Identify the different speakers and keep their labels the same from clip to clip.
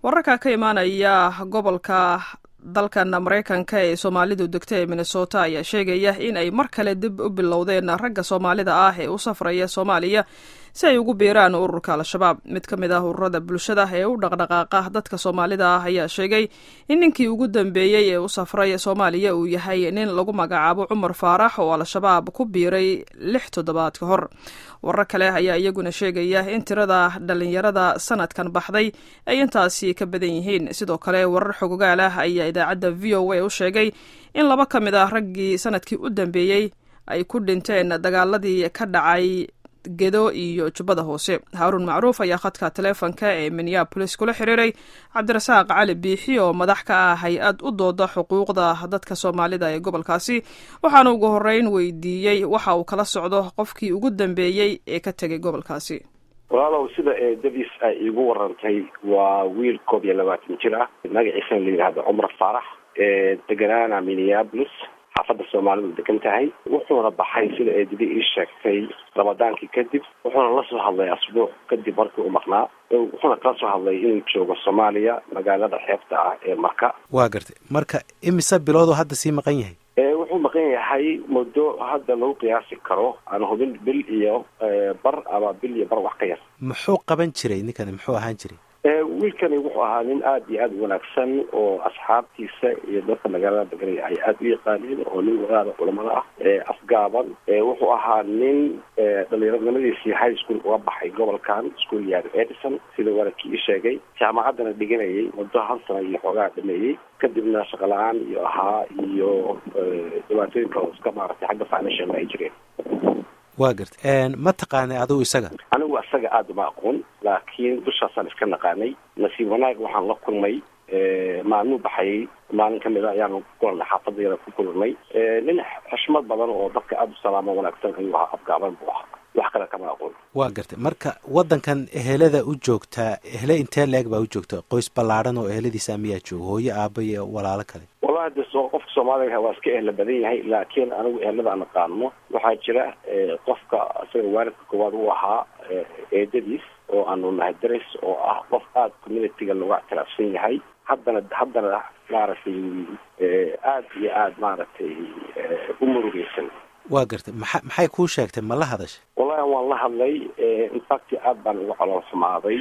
Speaker 1: wararka ka imaanaya gobolka dalkan maraykanka ee soomaalidu degta ee minnesota ayaa sheegaya in ay mar kale dib u bilowdeen ragga soomaalida ah ee u safraya soomaaliya si ay ugu biiraan ururka al-shabaab mid ka mid ah ururada bulshada ee u dhaqdhaqaaqa dadka soomaalida ah ayaa sheegay in ninkii ugu dambeeyey ee u safray soomaaliya uu yahay nin lagu magacaabo cumar faarax oo al-shabaab ku biiray lix toddobaad ka hor warar kale ayaa iyaguna sheegaya in tirada dhalinyarada sanadkan baxday ay intaasi ka badan yihiin sidoo kale warar xogogaal ah ayaa idaacadda v o a u sheegay in laba ka mid ah raggii sanadkii u dambeeyey ay ku dhinteen dagaaladii ka dhacay gedo iyo jubbada hoose haaruun macruuf ayaa khadka taleefonka ee minneabolis kula xiriiray cabdirasaaq cali biixi oo madax ka ah hay-ad u dooda xuquuqda dadka soomaalida ee gobolkaasi waxaana ugu horeyn weydiiyey waxa uu kala socdo qofkii ugu dambeeyey ee ka tegay gobolkaasi
Speaker 2: walaalow sida eedadiis ay iigu warantay waa wiil koob iyo labaatan jir ah magaciisana la yidhaahdo cumar faarax deganaana minneabolis xaafadda soomaalidu degan tahay wuxuuna baxay sida eedadi ii sheegtay ramadaankii kadib wuxuuna la soo hadlay asbuuc kadib markii uu maqnaa wuxuuna kala soo hadlay inuu joogo soomaaliya magaalada xeebta ah ee marka
Speaker 3: waa gartay marka imise bilooduu hadda sii maqan yahay
Speaker 2: wuxuu maqan yahay muddo hadda lagu qiyaasi karo aan hubin bil iyo bar ama bil iyo bar wax ka yar
Speaker 3: muxuu qaban jiray ninkani muxuu ahaan jiray
Speaker 2: wiilkani wuxuu ahaa nin aada iyo aada u wanaagsan oo asxaabtiisa iyo dadka magaalada deganaya ay aada u yaqaaneen oo nin wadaada culamada ah afgaaban wuxuu ahaa nin dhalinyaronimadiisii high school uga baxay gobolkan school yaad edison sida walaalkii ii sheegay jaamacaddana dhiganayay muddo hal sana iyo xoogaa dhameeyey kadibna shaqo la-aan iyo ahaa iyo dhibaatooyin kale iska maaragtay xagga financial ay jireen
Speaker 3: waa gartay ma taqaanay adigu isaga
Speaker 2: anigu isaga aada uma aqoon laakiin dushaasaan iska naqaanay nasiib wanaag waxaan la kulmay maalmuu baxayay maalin kamid a ayaanu kulanay xaafadayada ku kulannay nin xushmad badan oo dadka aada u salaamo wanaagsan ayuu ahaa afgaaban buu ahaa wax kale kama aqoon
Speaker 3: waa gartay marka waddankan ehelada u joogtaa ehele intee la-eg baa u joogta qoys ballaadhan oo eheladiisa miyaa jooga hooyo aaba iyo walaalo kale
Speaker 2: wallahi de so qofka soomaaliga waa iska ehla badan yahay laakiin anigu ehelada aan aqaano waxaa jira qofka isaga waalidka koowaad u ahaa eedadiis oo aanu nahay daris oo ah qof aada communitiga looga ictiraafsan yahay haddana haddana maaragtay aada iyo aada maaragtay u murugeysan
Speaker 3: waa gartay maxa maxay kuu sheegtay ma la hadashay
Speaker 2: wallahi waan la hadlay infact aada baan uga calool xumaaday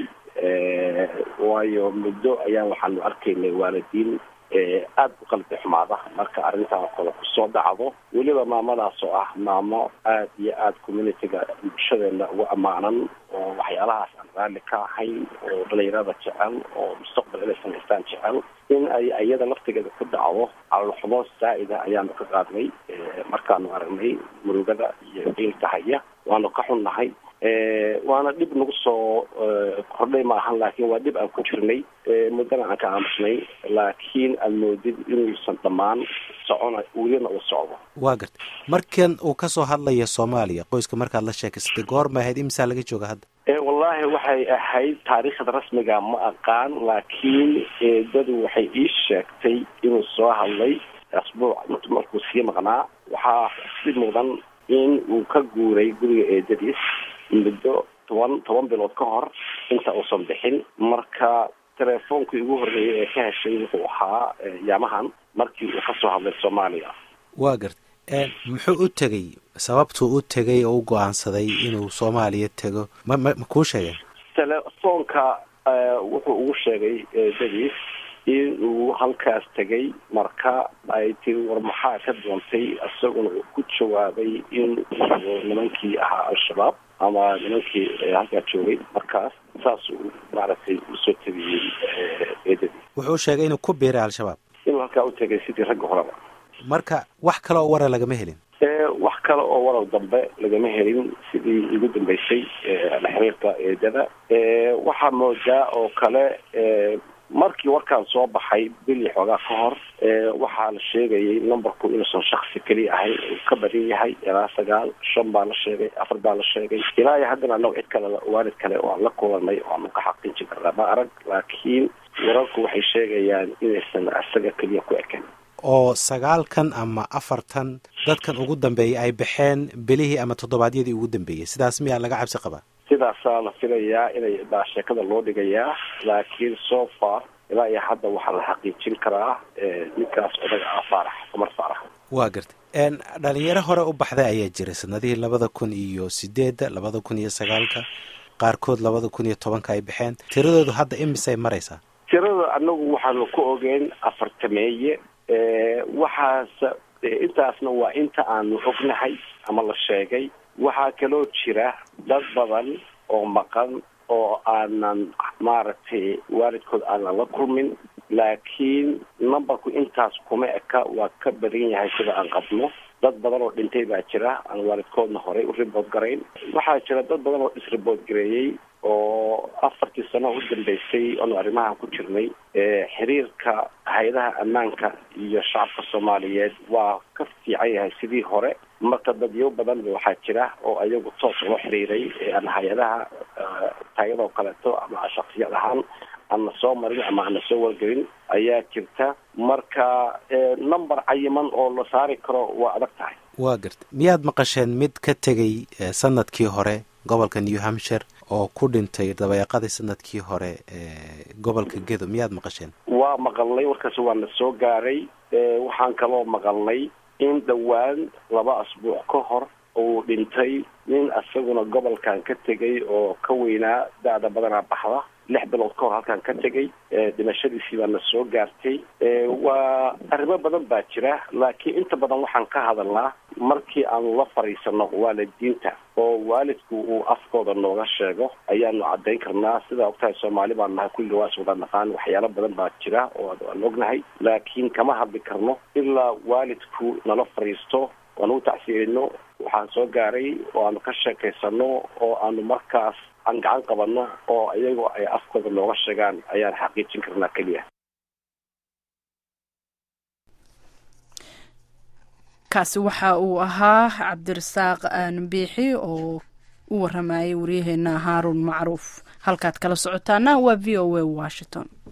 Speaker 2: waayo muddo ayaan waxaanu arkaynay waalidiin aada u qalbi xumaada marka arrintaa kale kusoo dhacdo weliba maamadaas oo ah maamo aada iyo aada communitiga bulshadeena uga ammaanan oo waxyaalahaas aan raalli ka ahayn oo dhalinyarada jecel oo mustaqbal inay samaystaan jecel in ay iyada laftigeeda ku dhacdo calolxumo zaa'ida ayaanu ka qaadnay markaanu aragnay murugada iyo diilka haya waanu ka xunnahay waana dhib nagu soo kordhay maahan laakiin waa dhib aan ku jirnay muddana aan ka aamusnay laakiin aad moodid inuusan dhammaan socona welina uu socdo
Speaker 3: waa gartay markan uu ka soo hadlaya soomaaliya qoyska markaad la sheekaysatay goorma ahayd imisaa laga jooga hadda
Speaker 2: wallahi waxay ahayd taariikhda rasmiga ma aqaan laakiin eedadu waxay ii sheegtay inuu soo hadlay asbuuc markuu sii maqnaa waxaa si mudan in uu ka guuray guriga eedadiis muddo toban toban bilood ka hor inta uusan bixin marka teleefoonkii ugu horreeyay ee ka heshay wuxuu ahaa yaamahan markii uu kasoo hadlay soomaaliya
Speaker 3: waa gartay muxuu u tegey sababtuu u tegay oo u go-aansaday inuu soomaaliya tego ma ma ma kuu sheegeen
Speaker 2: telefoonka wuxuu ugu sheegay eedadiis in uu halkaas tegay marka ay tiri war maxaa ka doontay isaguna uu ku jawaabay in nimankii ahaa al-shabaab ama nimankii halkaa joogay markaas saas uu maaragtay usoo tegayey eedadii
Speaker 3: wuxuu sheegay inuu ku biiray al-shabaab
Speaker 2: inuu halkaa u tegay sidii ragga horeba
Speaker 3: marka wax kale oo wara lagama helin
Speaker 2: wax kale oo warar dambe lagama helin sidii igu dambeysay la xiriirka eedada waxaa moodaa oo kale markii warkaan soo baxay bili xoogaa ka hor waxaa la sheegayay numberku inuusan shaksi keliya ahayn uu ka badan yahay ilaa sagaal shan baa la sheegay afar baa la sheegay ilaa iyo haddana annago cid kale waalid kale oo aan la kulanay oo aanu ka xaqiijin karnaa ma arag laakiin wararku waxay sheegayaan inaysan isaga keliya ku eken
Speaker 3: oo sagaalkan ama afartan dadkan ugu dambeeyay ay baxeen bilihii ama toddobaadyadii ugu dambeeyey sidaas miyaa laga cabsi qabaa
Speaker 2: sidaasaa la filayaa inay baa sheekada loo dhigayaa laakiin so far ilaa iyo hadda waxaa la xaqiijin karaa ninkaas odaga ah faarax cumar faarax
Speaker 3: waa gartay dhalinyaro hore u baxday ayaa jira sanadihii labada kun iyo sideedda labada kun iyo sagaalka qaarkood labada kun iyo tobanka ay baxeen tiradoodu hadda imisay maraysaa
Speaker 2: tirada anagu waxaanu ku ogeyn afartameeye waxaas intaasna waa inta aanu ognahay ama la sheegay waxaa kaloo jira dad badan oo maqan oo aanan maaragtay waalidkood aanan la kulmin laakiin numberku intaas kuma eka waa ka badan yahay sida aan qabno dad badan oo dhintay baa jira aan waalidkoodna horey u ribood garayn waxaa jira dad badan oo isribood gareeyey oo afartii sano u dambeysay oonu arrimahan ku jirnay xiriirka hay-adaha ammaanka iyo shacabka soomaaliyeed waa ka fiican yahay sidii hore marka dadyo badan waxaa jira oo ayagu toos loo xiriiray aan hay-adaha taayadoo kaleeto ama shaksiyad ahaan aan na soo marin ama aan na soo wargelin ayaa jirta marka number cayiman oo la saari karo waa adag tahay
Speaker 3: waa garta miyaad maqasheen mid ka tegay sanadkii hore gobolka new hampshire oo ku dhintay dabeeqadii sanadkii hore gobolka gedo miyaad maqasheen
Speaker 2: waa maqalnay warkaas waa na soo gaaray waxaan kaloo maqalnay in dhowaan laba asbuuc ka hor uu dhintay nin isaguna gobolkan ka tegay oo ka weynaa da-da badanaa baxda lix bilood ka hor halkan ka tegay dhimashadiisii baa na soo gaartay waa arrimo badan baa jira laakiin inta badan waxaan ka hadalnaa markii aanu la fadhiisano waalidiinta oo waalidku uu afkooda nooga sheego ayaanu caddayn karnaa sidaa ogtahay soomaali baan nahay kulli waa iswada naqaan waxyaalo badan baa jira oo aan ognahay laakiin kama hadli karno ilaa waalidku nala fadhiisto oan u tacsiirino waxaan soo gaaray oo aanu ka sheekaysano oo aanu markaas aan gacan qabano oo iyagoo ay afkooda nooga sheegaan ayaan xaqiijin karnaa keliya
Speaker 4: kaasi waxa uu ahaa cabdirasaaq aanbiixi oo u waramayay waryaheena haaruun macruuf halkaad kala socotaana waa v o a washington